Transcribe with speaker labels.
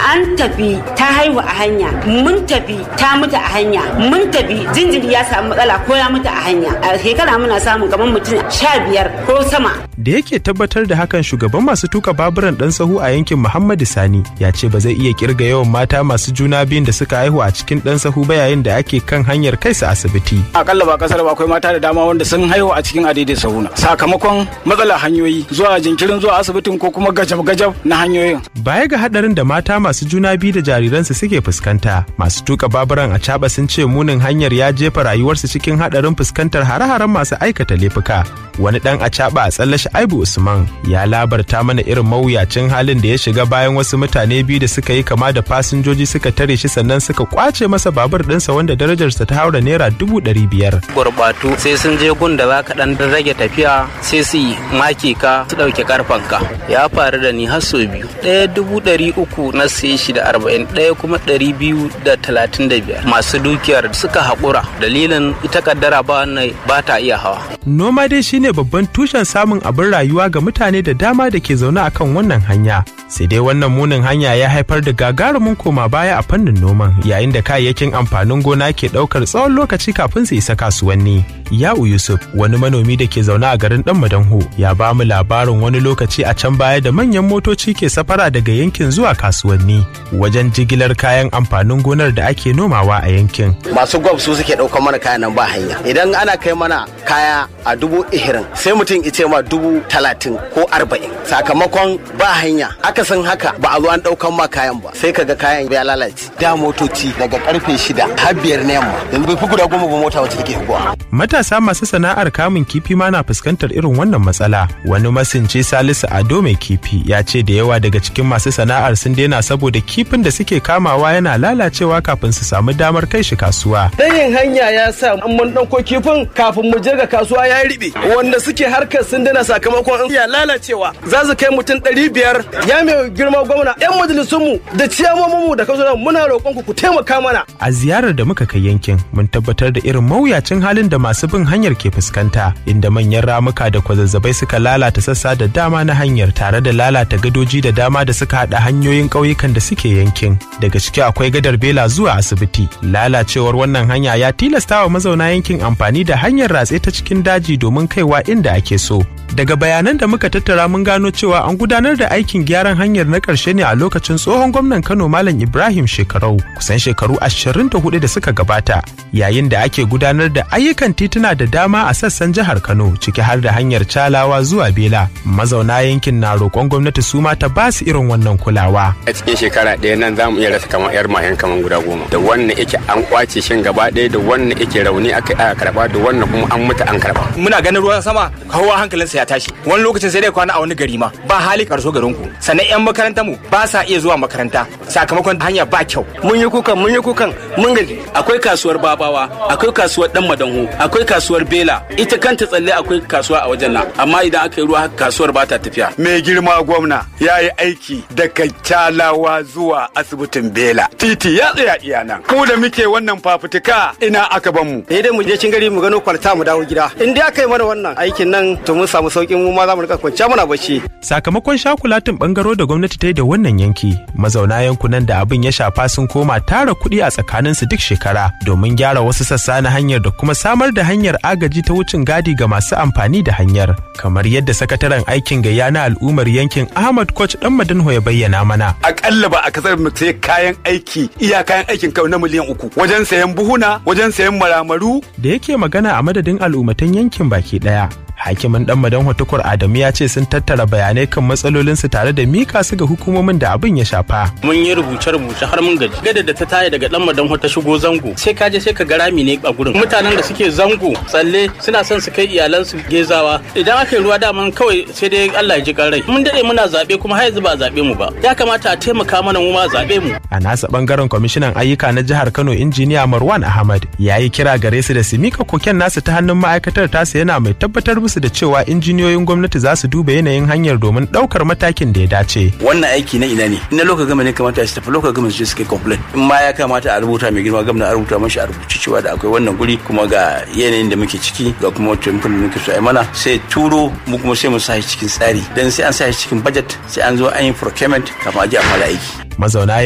Speaker 1: an tafi ta haihu a hanya mun tafi ta mutu a hanya mun tafi jinjiri ya samu matsala ko ya mutu a hanya a shekara muna samun kamar mutum sha biyar ko sama
Speaker 2: da yake tabbatar da hakan shugaban masu tuka baburan dan sahu a yankin muhammadu sani ya ce ba zai iya kirga yawan mata masu juna biyun da suka haihu a cikin dan sahu ba yayin da ake kan hanyar kai su asibiti
Speaker 3: akalla ba kasar ba akwai mata da dama wanda sun haihu a cikin adaidai sahuna sakamakon matsalar hanyoyi zuwa jinkirin zuwa asibitin ko kuma gajab-gajab na hanyoyin
Speaker 2: baya ga hadarin da mata masu juna biyu da jariransu suke fuskanta masu tuka baburan a caba sun ce munin hanyar ya jefa rayuwarsu cikin hadarin fuskantar hare-haren masu aikata laifuka wani dan acaba a tsallashi aibu usman ya labarta mana irin mawuyacin halin da ya shiga bayan wasu mutane biyu da suka yi kama da fasinjoji suka tare shi sannan suka kwace masa babur ɗinsa wanda darajarsa ta haura naira dubu ɗari biyar.
Speaker 4: gurbatu sai sun je gun da za ka ɗan rage tafiya sai su yi maki ka su ɗauke karfanka ya faru da ni har sau biyu ɗaya dubu ɗari uku na sai shi da arba'in ɗaya kuma ɗari biyu da talatin da biyar masu dukiyar suka haƙura dalilin ita kaddara ba ba ta iya hawa.
Speaker 2: noma dai shine babban tushen samun abin rayuwa ga mutane da dama da ke zaune akan wannan hanya sai dai wannan munin hanya ya haifar da gagarumin koma baya a fannin noman yayin da kayayyakin amfanin gona ke daukar tsawon lokaci kafin su isa kasuwanni ya'u yusuf wani manomi da ke zaune a garin dan madanho ya ba mu labarin wani lokaci a can baya da manyan motoci ke safara daga yankin zuwa kasuwanni wajen jigilar kayan amfanin gonar da ake nomawa a yankin
Speaker 5: masu gwab su suke ɗaukar mana kayan nan ba hanya idan ana kai mana kaya a dubu ihirin sai mutum ice ma dubu talatin ko arba'in sakamakon ba hanya akasin haka ba a zo an ɗaukan ma kayan ba sai kaga kayan ya lalace da motoci daga karfe shida har biyar na yamma yanzu bai fi guda goma ba mota wacce take hikuwa
Speaker 2: matasa masu sana'ar kamun kifi ma na fuskantar irin wannan matsala wani masinci salisu ado mai kifi ya ce da yawa daga cikin masu sana'ar sun daina saboda kifin da suke kamawa yana lalacewa kafin su samu damar kai shi kasuwa
Speaker 6: Ɗayin hanya ya sa an mun ɗauko kifin kafin mu je ga kasuwa ya riɓe wanda suke harkar sun dana sakamakon ya lalacewa za su kai mutum ɗari biyar ya mai girma gwamna yan majalisunmu da ciyamominmu da kasuwa muna roƙon ku ku taimaka mana.
Speaker 2: a ziyarar da muka kai yankin mun tabbatar da irin mawuyacin halin da masu bin hanyar ke fuskanta inda manyan ramuka da kwazazzabai suka lalata sassa da dama na hanyar tare da lalata gadoji da dama da suka haɗa hanyoyin ƙauyukan da suke yankin daga ciki akwai gadar bela zuwa asibiti lalacewar wannan hanya ya tilasta wa mazauna yankin amfani da hanyar ratse ta cikin daji domin kaiwa inda ake so daga bayanan da muka tattara mun gano cewa an gudanar da aikin gyaran hanyar na ƙarshe ne a lokacin tsohon gwamnan kano malam ibrahim shekarau kusan shekaru 24 da suka gabata yayin da ake gudanar da ayyukan tituna da dama a sassan jihar kano ciki har da hanyar calawa zuwa bela mazauna yankin na roƙon gwamnati su ma ta ba su irin wannan kulawa
Speaker 7: a cikin shekara ɗaya nan za mu iya rasa kamar yar mayan kamar guda goma da wannan yake an kwace shin gaba ɗaya da wannan yake rauni aka aka karba da wannan kuma an mutu an karba
Speaker 3: muna ganin ruwan sama kowa hankalinsa ya tashi wani lokacin sai dai kwana a wani gari ma ba hali karso garin ku sannan yan makarantar mu ba sa iya zuwa makaranta sakamakon hanya ba kyau
Speaker 6: mun yi kukan mun yi kukan mun gaji akwai kasuwar babawa akwai kasuwar dan madanho akwai kasuwar bela ita kanta tsalle akwai kasuwa a wajen nan amma idan aka yi ruwa kasuwar ba ta tafiya
Speaker 8: mai girma gwamna ya yi aiki daga kyalawa zuwa asibitin bela titi ya tsaya iya nan ku da muke wannan fafutuka ina aka ban mu
Speaker 6: sai dai mu je cin gari mu gano kwalta mu dawo gida in dai aka yi mana wannan aikin nan to mun samu saukin mu ma za mu rika kwanciya muna bacci
Speaker 2: sakamakon shakulatin bangaro da gwamnati ta yi da wannan yanki mazauna yankunan da abin ya shafa sun koma tara kuɗi a tsakaninsu duk shekara domin gyara wasu sassa na hanyar da kuma samar da hanyar agaji ta wucin gadi ga masu amfani da hanyar kamar yadda sakataren aikin gayya na al'ummar yankin ahmad koch dan madanho ya bayyana mana
Speaker 8: akalla ba a kasar mu sai kayan aiki iya kayan aikin kawai na miliyan uku wajen sayan buhuna wajen sayan maramaru
Speaker 2: da yake magana a madadin al'ummatan yankin baki daya hakimin dan madan tukur adamu ya ce sun tattara bayanai kan matsalolinsu tare da mika su ga hukumomin da abin ya shafa
Speaker 4: mun yi rubuce-rubuce har mun gaji gada da ta taya daga dan madan ta shigo zango sai ka je sai ka ga rami ne a gurin mutanen da suke zango tsalle suna son su kai iyalansu gezawa idan aka yi ruwa daman kawai sai dai Allah ya ji rai mun dade muna zabe kuma har yanzu ba zabe mu ba ya kamata a taimaka mana mu ma zabe mu
Speaker 2: a nasa bangaren kwamishinan ayyuka na jihar Kano injiniya Marwan Ahmad ya yi kira gare su da su mika koken nasu ta hannun ma'aikatar tasa yana mai tabbatar musu da cewa injiniyoyin gwamnati za su duba yanayin hanyar domin daukar matakin da ya dace.
Speaker 6: wannan aiki na ina ne na local government ne kamata su tafi local government su suka complain in ma ya kamata a rubuta mai girma gwamna a rubuta mashi a rubuci cewa da akwai wannan guri kuma ga yanayin da muke ciki ga kuma taimakon da muke so a mana sai turo mu kuma sai mu sa shi cikin tsari dan sai an sa shi cikin budget sai an zo an yi procurement kafin a je a fara aiki
Speaker 2: Mazauna